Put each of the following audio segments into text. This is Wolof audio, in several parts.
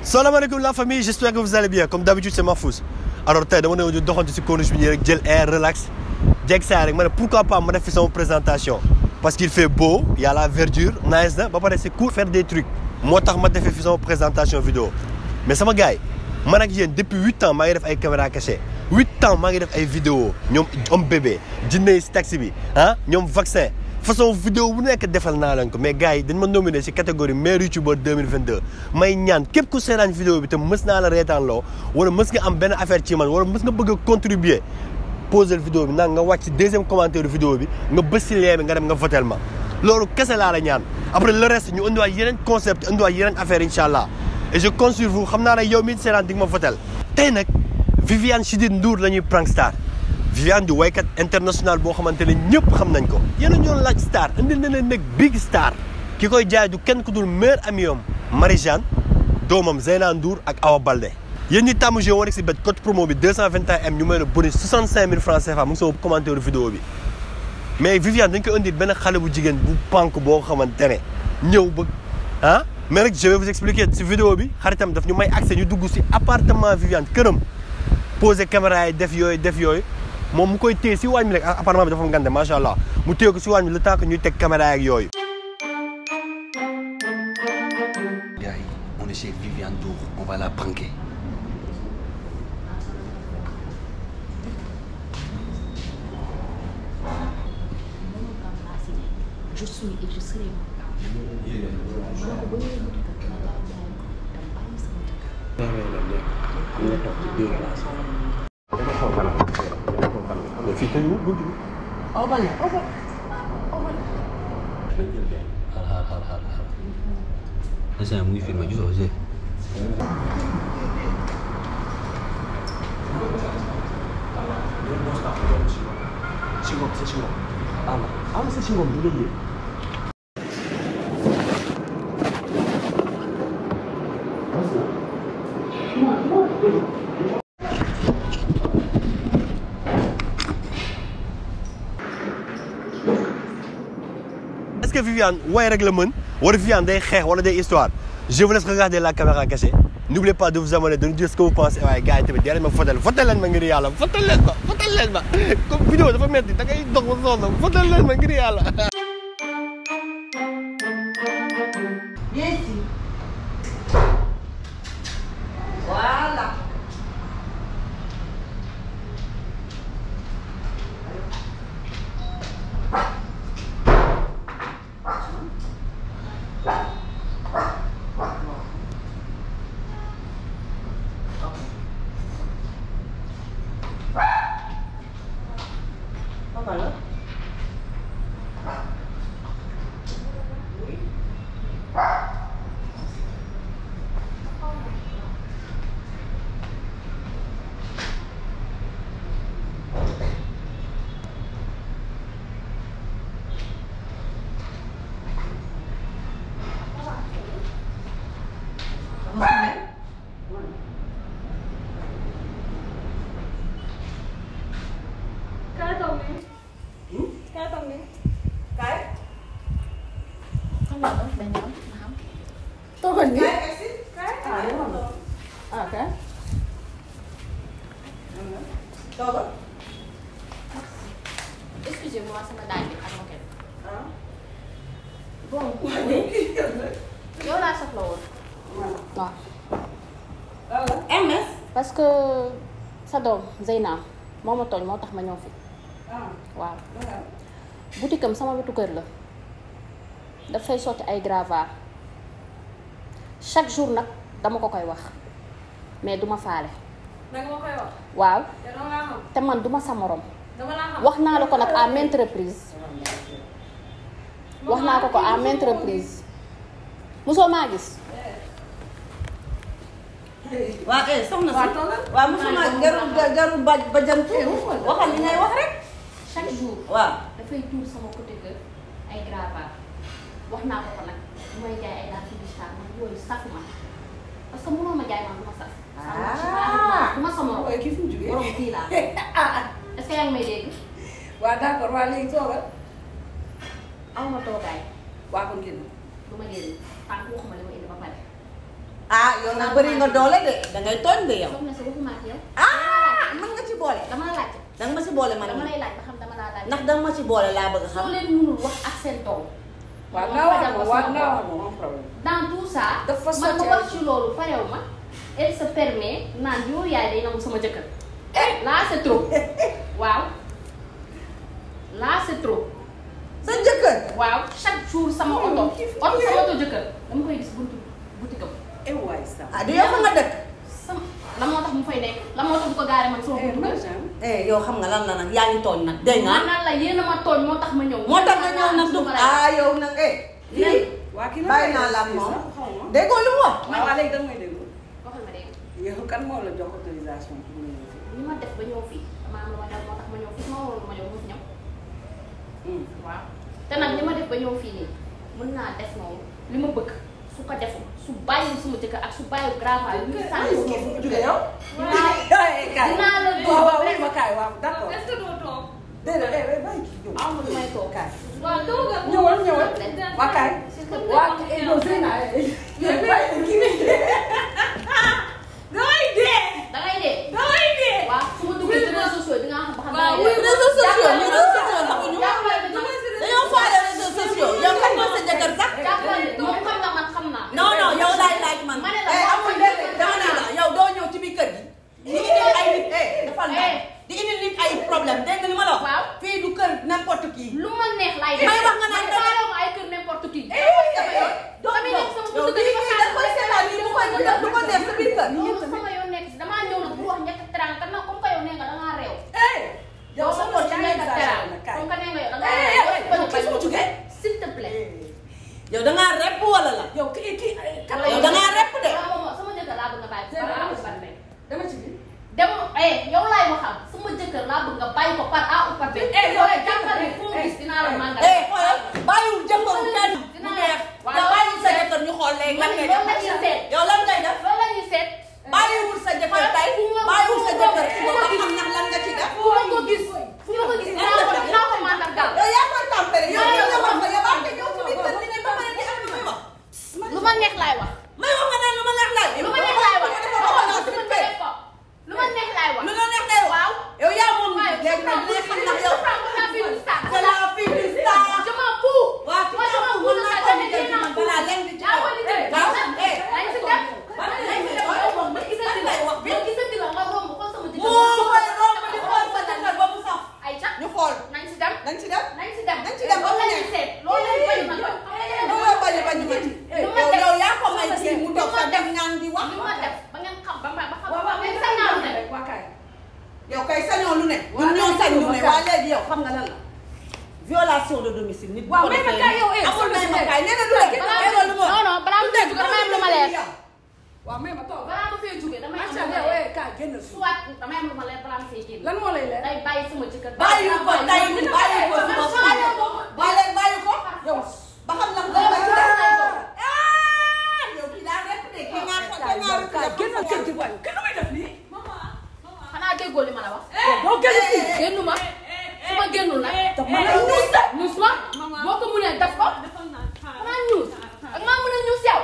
salaamaaleykum la famille j'espère que vous allez bien comme d'habitude c'est Mahfouz alors tey dama ne ñu doxantu si corniche bi nii rek jël air relax jeg saa rek ma ne pourquoi pas ma def fi sama présentation parce qu'il fait beau y a la verdure nice na ba pare c'est cool faire des trucs moo tax ma defee fi sama présentation vidéo mais sama gars yi man ak yéen depuis huit ans maa ngi def ay caméra cachée huit ans maa ngi def ay vidéo ñoom homme bébé jinne yi si taxi bi ah ñoom vaccin façon vidéo bu nekk defal naa leen ko mais gars yi dañ ma nominé ci catégorie meilleur youtubeur 2022 may ñaan képp ku seetaan vidéo bi te mës naa la reetaan loo wala mës nga am benn affaire ci man wala mës nga bëgg a contribuer poser vidéo bi nag nga wàcc ci deuxième commentaire vidéo bi nga bës ci lien bi nga dem nga votel ma loolu kese laa la ñaan après le reste ñu indiwaat yeneen concept indiwaat yeneen affaire incha allah et je compte sur vous xam naa ne yow mii seetaan di nga ma votel tey nag Viviane Chidid Ndour la ñuy prank star Viviane di waykat international boo xamante ne ñëpp xam nañ ko yéen a ñoon laaj star indi na leen nag big star ki koy jaay du kenn ku dul meilleur ami yom Marie-Jeanne doomam Zeyna Ndour ak Awa Balde yéen ñi tàmm jeu war si bet code promo bi 221 m ñu may la bonus 65000 francs CFA mu ngi sama commentaire vidéo bi mais Viviane dañ ko indi benn xale bu jigéen bu pànk boo xamante ne ñëw ba ah mais rek je vais vous expliquer si vidéo bi xaritam daf ñu may accès ñu dugg si appartement Viviane këram posé caméra yi def yooyu def yooyu moom mu koy téye si waañ bi rek appartement bi dafa ngande macha allah mu téye ko si waañ bi le temps que ñuy teg caméra ak yooyu. Gars yi on est chez Viviane Ndour on va la pranker. je suis et je serai xaar xaar xaar xaar xaar. instant mu ngi filmé gisoo Zé. est-ce que Viviane way rek la mën wala Viviane day xeex wala day histoire je vous laisse regarder la caméra cachée n'oubliez pas de vous abonner de nous dire ce que vous pensez waaye gars yi tamit dee leen ma fotel fotel leen ma ngir yàlla fotel leen ma fotel leen ma comme vidéo dafa metti da ngay dox ba sonn fotel leen ma ngir yàlla Viens ici. Voilà. Papa là. Kaay toog nii. Kaay toog nii. Kaay. xam nga dañ ñëw na xam Toogal nii. Kaay egsi. Kaay. Ah, yow am na. ah kaay. Toogal. excusez-moi sama daaj bi ak moket Ah. bon yow laa soxla woon waaw Voilà. MS. parce que sa doom Zeyna moo ma tooñ moo tax ma ñëw fi Ah. waaw Voilà. boutique am sama wetu kër la dafay sotti ay gravats chaque jour nag dama ko koy wax mais duma faale naka ma koy wax. waaw te dama laa xam. te man duma sa morom dama laa xam. wax naa la ko nag à maintes reprises wax naa ko ko à maintes reprises mosoo maa gis waa eh soxna Waa si. toogal. waa mosuma jarul jarul ba ba jantu. waxal li ngay wax rek. chaque jour waaw. dafay tuur sama côté kër ay gravats wax naa ko ko nag bu may jaay ay daal ci biir man yooyu saf ma parce que mënoo ma jaay man du ma saf. Ah. du ma sa morom waaye kii fu mu jugee. borom kii laa ah est-ce que yaa ngi may dégg waa d'accord waa léegi toogal. aw ma toogaay waa kon génn. du ma génn tànk waxuma li ma indi ba pare ah yow nag bëri nga doole de dangay tooñ de yow soxna si waxuma ak yow. ah mën nga ci boole dama la laajte. danga ma ci boole man dama lay laaj ba xam dama laa laaj. ndax danga ma ci boole laa bëgg a xam soo leen mënul wax ak seen tool. waaw ma naa wax fajal ko ko waaw sama naa bopp. wax ko am problème. dans tout ça. Dafa man ma sotti wax ay- ci loolu parew ma. elle se permet naan yoo yaay day nangu sama jëkkër. là c'est trop. waaw. là c'est trop. sa jëkkër waaw chaque jour sama oto. oto sama oto jëkkër dama koy gis buntu boutique am. eh waay sax. ah du yow fa nga dëkk sama la moo tax mu fay nekk la moo tax mu ko gaare man sama eh buntu kër. Marjane. eh yow xam nga lan la nag yaa ngi tooñ nag dégg nga man naan la yéen a ma tooñ moo tax ma ñëw. moo tax nga ñëw nag dugg ah yow nag eh lii waa kii la bàyyi naa la ak moom déggoo lu mu wax waaw waaw léegi da nga may déglu. waxal ma dégg yow kan moo la jox autorisation pour nga ñëw fii. ni ma def ba ñëw fii dama am lu ma def moo tax ma ñëw fii su ma waroon ma ñëw mu fi ñëw. Hmm. waaw te nag li ma def ba ñëw fii nii mën naa def noonu li ma bëgg su ko deful su bàyyi suma jëkkër ak su bàyyi grave yi ñu sànni ko fu jóge yow. dinaa eh kaay. dinaa la waaw waaw oui ma kaay waaw d'accord. est-ce que doo toog. déedéet eh eh bàyyi kii ñëw. amul lu may toog. kaay. waaw toogal. ñëwal ñëwal. waa kaay. waa S'il te plaît. eh non Zeyna eh. eh bàyyi kii bi. damay dee. da ngay dee. damay dee. waaw su ma duggee ci réseaux sociaux yi di nga xam ba xam waaw da ngay oui, dee. réseaux sociaux ñu réseaux sociaux taxuñu jàppale bi nag. dañoo faale réseaux sociaux yow kan mooy sa jëkkër sax jàppale bi moom xam na man xam naa. non non yow laay laaj man ma ne la eh moo amul ko déedéet jëkkër dama ne la yow doo ñëw ci biir kër gi di indil ay nit eh dafa la Eh. di indil nit ay problème dégg nga li ma la wax Waaw. fii du kër n'importe qui lu ma neex laay def. May wax nga naan man dara. faalewu ma ay kër n'importe qui. sama yoon damay nekk sama yow buntu kër lii di ko nii da koy seetaan nii bu koy bu def du ko def sa biir kër loolu sama yoon nekk si damaa ñëw nag bu wax ñett teranga kan nag comme que yow nee nga da ngaa réew. eh. yow sa bopp yaa ngi ñett exagéré teranga nag kaay. comme que nee nga yow da eh ngaa eh réew. eh kii fu mu jugee. s'il te plaît. yow da ngaa rep wala la yow kii kii kan la yow da ngaa rep de waaw moom sama jëkkër laa bëgg nga bàyyi ko par A ou par B. dama ci biir. dem eh yow laay waxal sama jëkkër laa bëgg nga bàyyi ko par A ou par B. Eh, yow, yow jàppal ni fu mu gis dinaa la mandal. eh xoolal bàyyiwul jëkkëru kenn mu neex nga bàyyi sa jëkkër ñu xool léegi lan ngay def loolu la ñuy seet. yow lan ngay def loolu la ñuy seet. bàyyiwul sa jëkkër tey bàyyiwul sa jëkkër ci boobu ba xam ndax lan nga ci def fu ma ko gis fu ma ko gis dinaa ko dinaa ko mandargaal. yow yaa koy tàmpale yow Yow, li nga yow, wax yow yaa ngi ñëw ci biir kër gi ne ba pare di am lu may wax lu ma neex laay wax. may wax nga naan lu ma neex laay lu ma neex laay wax. waxoon naa lu suñu ma kër neex ko. lu ma neex laay wax. lu la neex day wax waaw. yow yaa moom waaye léegi nag li nga xam ndax yow la fille du star. c'est la fille du star je m'en fous. waaw moi je m'en fous de ça ko je liggéey n'ai rien à balaa leen di ci yaa koy liggéey. waaw eh nañ si dem. nañ si dem yow moom ma gisati la. wax bi ma gisati la nga romb xool sama jëkkër. moo koy romb di xool sa jëkkër ba mu saf ay ca ñu xool nañ si dem. dañ ci dem nañ si dem. Nañ ci dem ba mu loolu la neex. ñuy seet. loolu la ñuy bañ man ba. looloo bañ a bañ ma ci lu ma yow def yow yaa ko may kii mu toog lu ma sa def dem ñaan di wax li ma def ba ngeen xam ba ma ba xam waaw ba waaw ngeen mais sañ naa lu ne. rek waa kaay. yow kay sañoo lu ne Waaw, ñun ñoo kay, sañ lu yow ne kay. waa léegi yow xam nga lan la violation de domicile nit bu Waaw, ko mais defee nag kay yow, eh, amul soxna may si ma nekk. kaay nee na du rek balaa loolu moo non non balaa mu fee jóge damay am lu ma leer. waaw mais ma toog. balaa ma fee jóge damay am macha lu ma allah leer. eh kaay génn fii. soit damay am lu ma leer balaa ma fee génn. lan moo lay leer. day bàyyi sama jëkkër. bàyyi ko tey bàyyi ko suba bàyyi ko bàyyi bàyyi ko yow. ba xam ndax Loolu dama ci des lay doon. ah yow kii daa rek de kii ngaa ko kaay kii ngaa yow rek kaay de génnal kër gi waay kenn du may def nii. xanaa déggoo li ma la wax. doo génn fii. génnu ma su ma génnul nag. daf ma lay ñuus de. ñuus ma boo ko mënee def ko. xanaa ñuus ak maa mën a ñuus yow.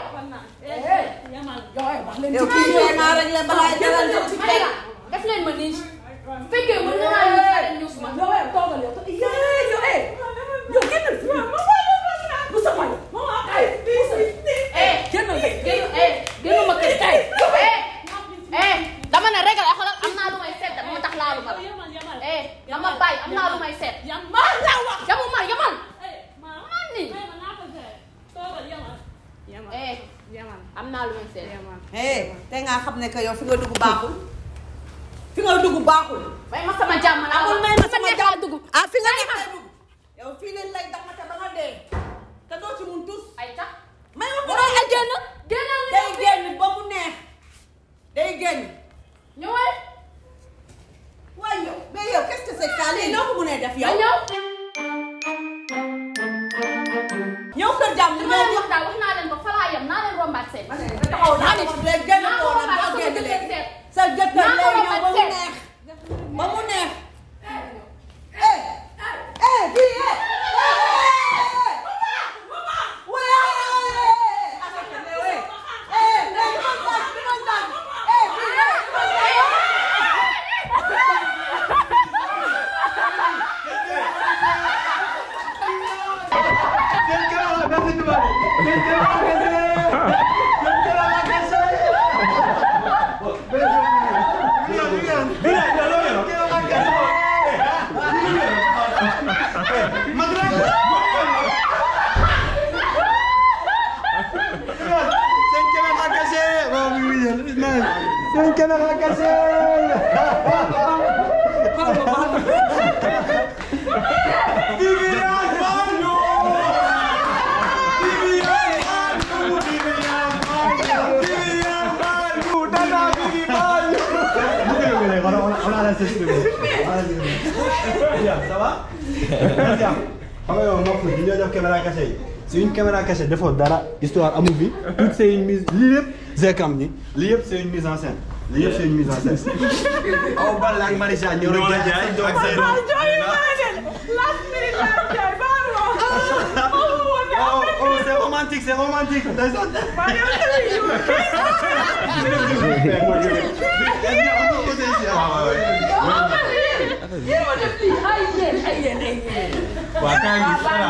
yow eh wax leen yow ci kii biir. nee naa rek la balaa jëlal génnal ci ma ne la def leen ma nii bu fekkee mën na maa ñuus rek ñuus ma. yow eh toogal yow to- yee yow eh yow génnal fii. bu sa waay. eh eh génnal de. génnu eh génnu ma kër tey. eh eh dama ne régal ay xoolal am naa lu may seet de moo tax laalu ma la. eh dama bàyyi am naa lu may seet. maa la wax yamu ma yamal. man ni eh am naa lu may seet. eh te nga xam ne que yow fi nga dugg baaxul fi nga dugg baaxul may ma sama jàmm laa amul may ma sama jàmm dugg. ah fi nga nekk lay dugg yow fii leen lay damate ba nga dee te doo ci mun tus ay tax. may wax nga ay génn génnal li day génn ba mu neex day génn ñëwal. waaye yow mais yow qu'est-ce que c'est ça lii noo ko mënee def nga yow ñëw. ñëw kër jàmm li ñëw ma leen di wax daal wax naa leen ko fa laa yem naa leen rombaat seet. ma ne nga taxaw naa ko léegi génn naa koo ko nag rombaat boo sama génn jëkkër léegi seet. sa jëkkër naa ko lay ñëw ba mu rombaat seet. neex ba mu neex eh eh kii eh man c'est une caméra cachée on a la s'exprimer. Bien, ça va Bien. xam nga yow moo fi ñu def caméra cachée yi c'est une caméra cachée defoo dara histoire amul bi tout c'est une mise lii yëpp Zekam ni lii yëpp c'est une mise en scène lii yëpp c'est une mise en scène aw Balla ak Maricha ñëw rek jaay seen doom ak seen Oh, oh, c'est romantique, c'est romantique. ndeysaan. waaw kaay bi voilà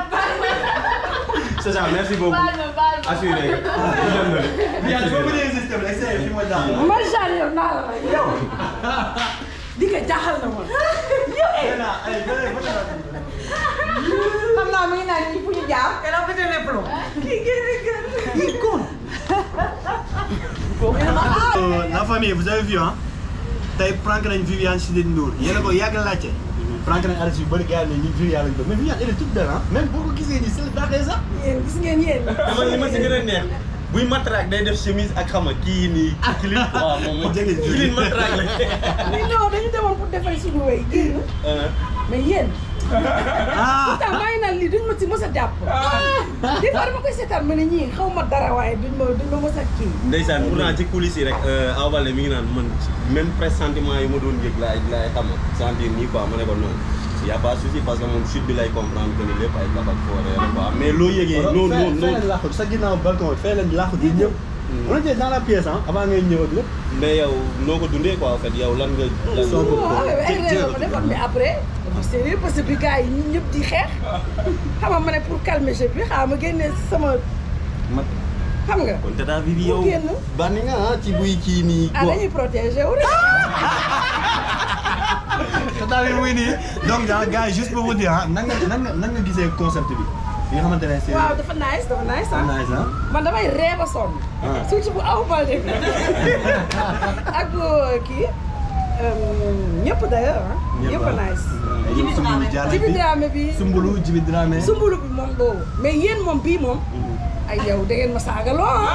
c'est ça merci beaucoup assuré nga Viens, il faut que tu insistes, mais essaye, fais-moi ça. Marjane yow naa la rek yow di nga jaaxal na ma yow eh Viens là, allez, venez, venez là. xam naa mi ngi naan ñi fu ñu jaar. elle a pété les plombs. kii kii kii kon. Euh, la famille, vous avez vu, hein tey prank nañ Viviane Chidid Ndour yéen a ko yàgg laajte. prank nañ artiste yu bëri gars yi ne ñi Viviane lañ bëgg mais Viviane elle est toute belle, hein même boo ko gisee nii c'est le daaxee sax. yéen gis ngeen yéen dama li ma si gën a neex buy matraque day def chemise ak xama kii nii kilin waaw moom mooy Jege jege. kilin matraque la mais non dañu demoon pour defal suñu wéy génn mais yéen ah pourtant maa ngi naan lii duñ ma si mës a jàpp des fois dama koy seetaan ma ne ñii xaw ma dara waaye duñ ma duñ ma mës a kii ndeysaan pourtant ci coulisses yi rek Awa Baldé mi ngi naan man même pressentiment yi ma doon yëg laay laay xam sentir nii quoi ma ne ko non y a pas de souci parce que moom chute bi lay comprendre que ni lépp ay kaf ak fooree la quoi mais loo yëgee non non fee non leen laaxut sa ginnaaw balcon bi fee leen laaxut yi ñëpp. on était dans la pièce hein avant ngay ñëw ak lépp. mais yow noo ko dundee quoi en fait yow lan nga lan Soo ko- waaw ay jë- réew jë- ma defoon mais après dafa sérieux parce que bi gars yi ñun ñëpp di xeex xam nga ma ne pour calmer jeu bi xaaral ma génne sama xam nga kon tata Vivi Mu yow génn. bànni nga ah ci buy kii nii ah dañuy protéger wu rek Tata bi muy nii donc ah gars yi juste pour vous dire ah nan nga nan nga nan nga gisee concept bi. bi nga xamante ne c'est waaw dafa nice dafa nice ah nice ah. man damay ree ba sonn Ah. surtout bu Awa Baldé ak kii ñëpp d'ailleurs ah ñëpp a nice Jibi Sumbulu Diallo Jibi bi Dramé bi Sumbulu Jibi Dramé. sumbulu bi moom boobu mais yéen moom bii moom ay yow da ngeen ma saagaloo ah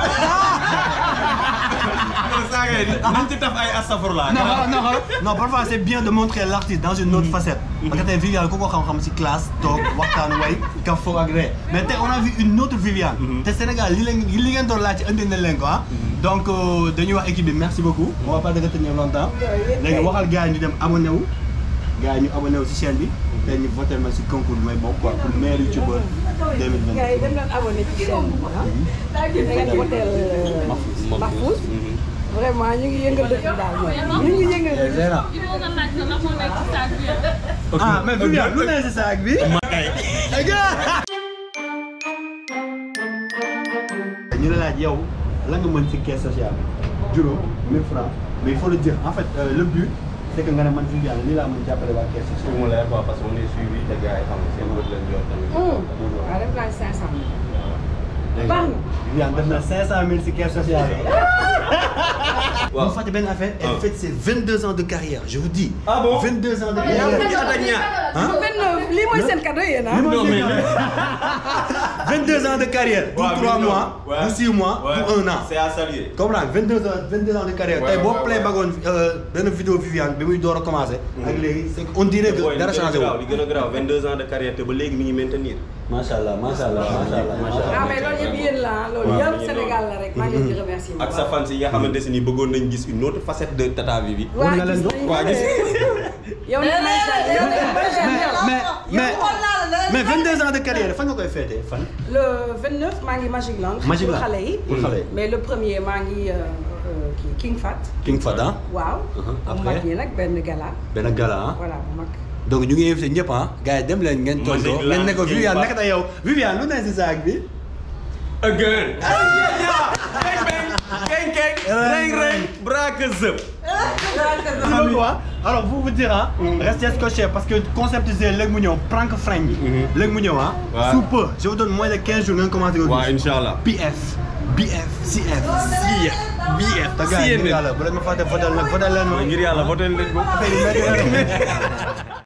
non saaga yi nañ ci taf ay astafurla non non non non parfois c'est bien de montrer l'artiste dans une autre facette. parce que tey Viviane ku ko xam-xam ci classe toog waxtaan way ka fo ak ree mais tey on a vu une autre Viviane. te Sénégal li leen li ngeen doon laaj ci indi nañ leen ko ah. donc euh, dañuy wax équipe bi merci beaucoup. on va pas te retenir longtemps. léegi waxal gars yi ñu dem abonné wu. gars yi ñu abonné wu ci chaîne bi. te ñu voté ma ci concours bi may bokk quoi pour meilleur youtubeur 2020. gars yi dem leen abonné ci chaîne bi ah da ngeen woteel Mahfouz vraiment ñu ngi yëngal dëkk bi daal ñoom ñu ngi yëngal dëkk bi. Zéna. Il faut nga laaj ko lan moo nekk ci saag bi. ah mais Viviane lu ne ci saag bi. ñu la laaj yow lan nga mën ci caisse sociale juróom 1000 francs mais il faut le dire en fait euh, le but c'est que nga ne man Viviane lii laa mën jàppale waa caisse pour sociale. mu leer quoi parce que on est suivi te gars yi xam nga seen bët lañ yor tamit waaw def naa 500 Léegi, baax na. Viviane def na 500000 ci caisse sociale. waaw bu fàtte benn affaire elle Ah. fête ses 22 ans de carrière je vous dis. Ah bon 22 ans de yow carrière. ak ñaar. Hein? benn lii mooy seen cadeau yéen ah. Li ma non mais 22 ans de carrière. pour Ouais, 3 mais non. mois Ouais. pour 6 mois Ouais. pour 1 an. c'est à saluer comprendre 22 ans 22 ans de carrière Ouais, tey boo ouais, play ouais. bagoon benn vidéo Viviane bi muy door a commencé. ak léegi c'est que on dirait Boy, que li dara gën a changé graaw wu. li gën a graaw 22 ans de carrière te ba léegi mi ngi maintenir macha allah macha allah macha allah macha ah mais loolu yëpp yéen la ah loolu waaw, yëpp mi ngi Sénégal la rek maa ngi leen di remercier. ak sa fans yi nga xamante ne ni bëggoon nañ gis une autre facette de Tata Vivi waa nga leen gis dox? nañu waa gis yow ni may yow ni may mais mais xool naa la mais 22 ans de carrière fan nga koy féetee fan. le 29 maa ngi Magic Land. Magic Land pour xale yi. pour xale yi. mais le premier maa ngi euh, euh, kii King Fat. King Fada waaw. Uh-huh, bu après? mag yi nag benn gala. benn gala ah. voilà bu mag. donc ñu ngi invité ñëpp ah gars yi dem leen ngeen Magic tontoo Land, ngeen ne ko King Viviane Fat. naka tey yow Viviane lu ne si saag bi. again keng keng keng reng reng braque zëp xam nga alors pour vous dire ah. restez scotchés parce que concept c'est léegi mu ñëw prank friend bi. léegi mu ñëw ah. Ouais. sous peu je vous donne moins de 15 jours ngeen commencé ko waaw gis. incha allah PF BF CF CF BF te gars yi ngir CNN yàlla bu leen ma fàtte votel nag votel leen ma ngir yàlla voté leen ko affaire yi métti na de.